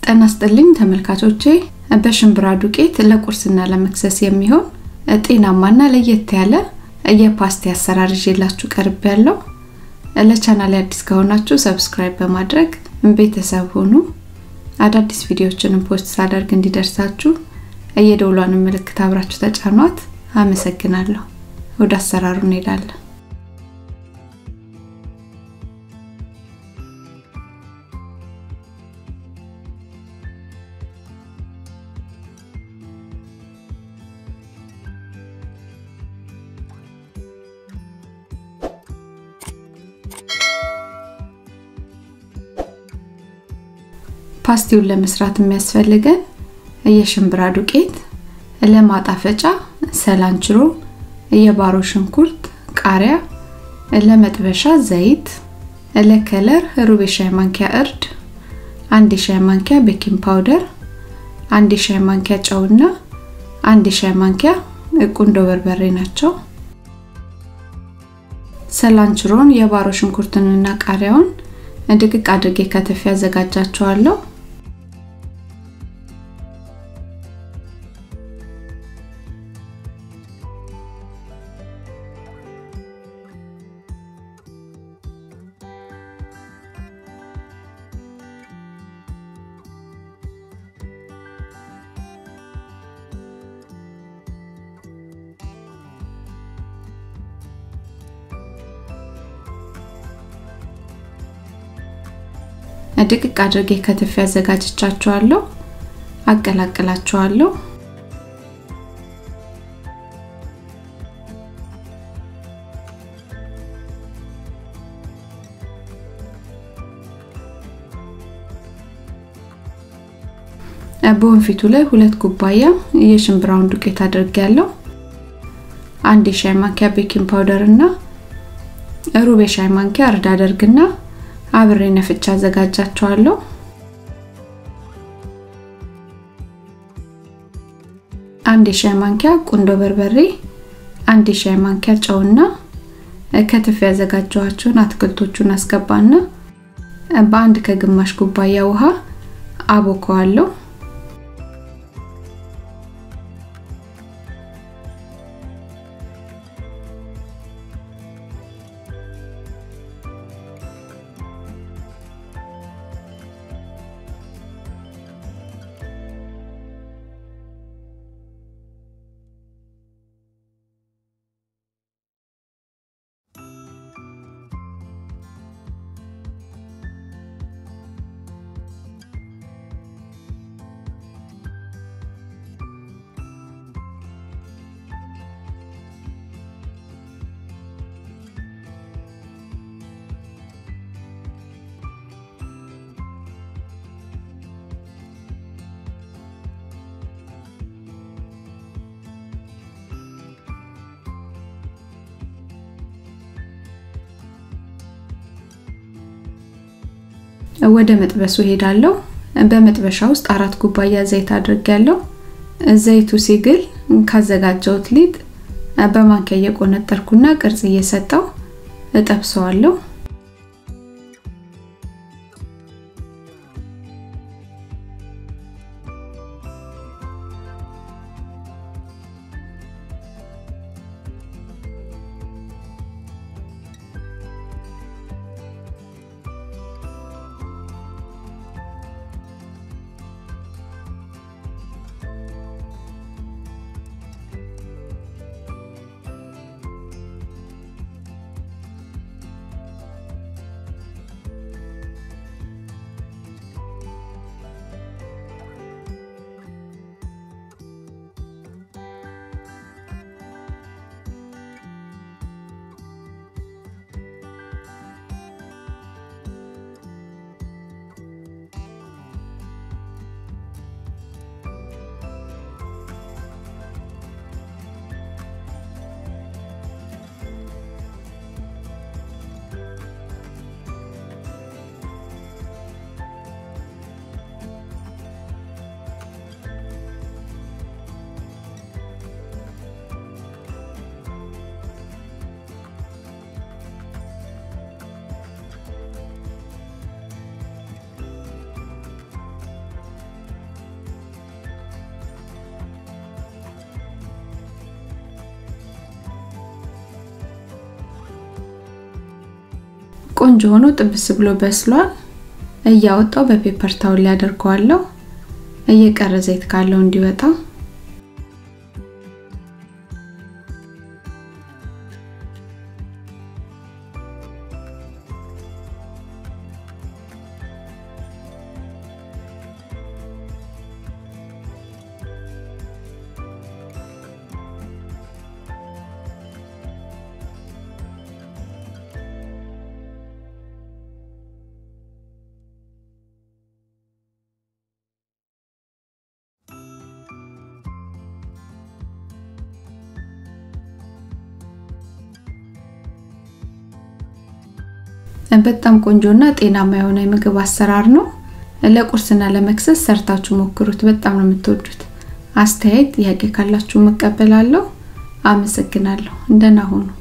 ጤና ይስጥልኝ ተመልካቾቼ በሽምብራ ዱቄት ለቁርስና ለመክሰስ የሚሆን ጤናማና ለየት ያለ የፓስቲ አሰራር ይዤላችሁ ቀርብ ያለው ለቻናል አዲስ ከሆናችሁ ሰብስክራይብ በማድረግ ቤተሰብ ሁኑ አዳዲስ ቪዲዮዎችንም ፖስት ሳደርግ እንዲደርሳችሁ የደውሏን ምልክት አብራችሁ ተጫኗት አመሰግናለሁ ወደ አሰራሩ እንሄዳለን ፓስቲውን ለመስራት የሚያስፈልገን የሽምብራ ዱቄት፣ ለማጣፈጫ ሰላንችሮ፣ የባሮ ሽንኩርት፣ ቃሪያ፣ ለመጥበሻ ዘይት፣ ለከለር ሩብ ሻይ ማንኪያ እርድ፣ አንድ ሻይ ማንኪያ ቤኪንግ ፓውደር፣ አንድ ሻይ ማንኪያ ጨውና አንድ ሻይ ማንኪያ ቁንዶ በርበሬ ናቸው። ሰላንችሮን የባሮ ሽንኩርትንና ቃሪያውን ድቅቅ አድርጌ ከትፌ ያዘጋጃቸዋለሁ። ድቅቅ አድርጌ ከትፌ ያዘጋጅቻቸዋለሁ። አቀላቅላቸዋለሁ። በወንፊቱ ላይ ሁለት ኩባያ የሽምብራውን ዱቄት አድርጌያለሁ። አንድ የሻይ ማንኪያ ቤኪንግ ፓውደር እና ሩብ የሻይ ማንኪያ እርድ አደርግና አብሬ ነፍቻ አዘጋጃቸዋለሁ። አንድ የሻይ ማንኪያ ቁንዶ በርበሬ፣ አንድ የሻይ ማንኪያ ጨውና ከትፍ ያዘጋጀዋቸውን አትክልቶቹን አስገባና በአንድ ከግማሽ ኩባያ ውሃ አቦከዋለሁ። ወደ መጥበሱ ሄዳለሁ። በመጥበሻ ውስጥ አራት ኩባያ ዘይት አድርጌያለሁ። ዘይቱ ሲግል ካዘጋጀሁት ሊጥ በማንኪያ እየቆነጠርኩና ቅርጽ እየሰጠው እጠብሰዋለሁ። ቆንጆ ሆኖ ጥብስ ብሎ በስሏል። እያወጣው በፔፐር ታውል ላይ አደርገዋለሁ እየቀረ ዘይት ካለው እንዲወጣ። በጣም ቆንጆና ጤናማ የሆነ የምግብ አሰራር ነው። ለቁርስና ለመክሰስ ሰርታችሁ ሞክሩት። በጣም ነው የምትወዱት። አስተያየት፣ ጥያቄ ካላችሁ መቀበላለሁ። አመሰግናለሁ። እንደና ሁኑ።